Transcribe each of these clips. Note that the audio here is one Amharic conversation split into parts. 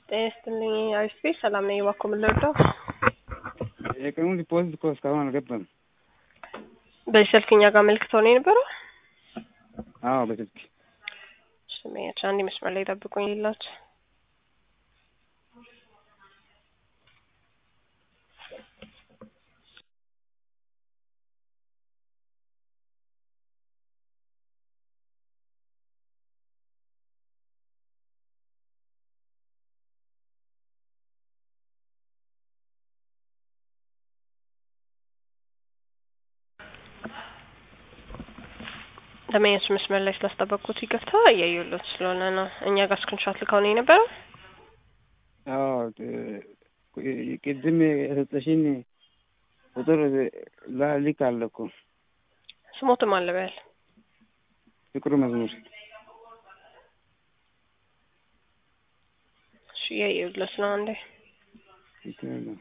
ጤና ይስጥልኝ አሪፍ ቤት ሰላም ነኝ። እባክዎ ምን ልርዳው? የቀኑን ዲፖዚት እኮ እስካሁን አልገባም። በዚህ ስልክ እኛ ጋር አመልክተው ነው የነበረው? አዎ በስልክ ስሜያች አንድ መስመር ላይ ጠብቁኝ ሌላችሁ ለመያዝ መስመር ላይ ስላስጠበቅኩት ይቅርታ እያየሁለት ስለሆነ ነው። እኛ ጋር ስክሪንሾት ልከው ነው የነበረው። አዎ ቅድም የሰጠሽኝ ቁጥር ላሊክ አለ እኮ ስሞትም አለበያል ፍቅሩ መዝሙር እሺ እያየሁለት ነው። አንዴ ይችላል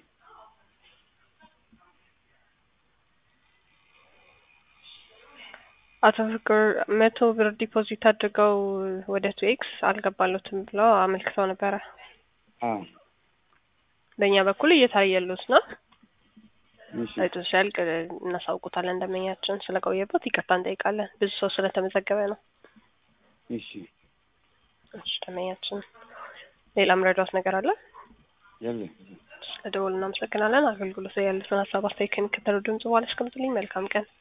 አቶ ፍቅር መቶ ብር ዲፖዚት አድርገው ወደ ቱ ኤክስ አልገባሉትም ብለው አመልክተው ነበረ። አዎ በእኛ በኩል እየታየሉት ነው። እሺ አይቶ ሲያልቅ እናሳውቁታለን። ደንበኛችን ስለቆየበት ይቅርታ እንጠይቃለን። ብዙ ሰው ስለተመዘገበ ነው። እሺ እሺ ደንበኛችን ሌላ ምረዳት ነገር አለ? ያለ ስለ ደወሉ እናመሰግናለን። አገልግሎት ላይ ያሉትን ሀሳብ አስተያየት ከሚከተለው ድምጽ በኋላ አስቀምጡልኝ። መልካም ቀን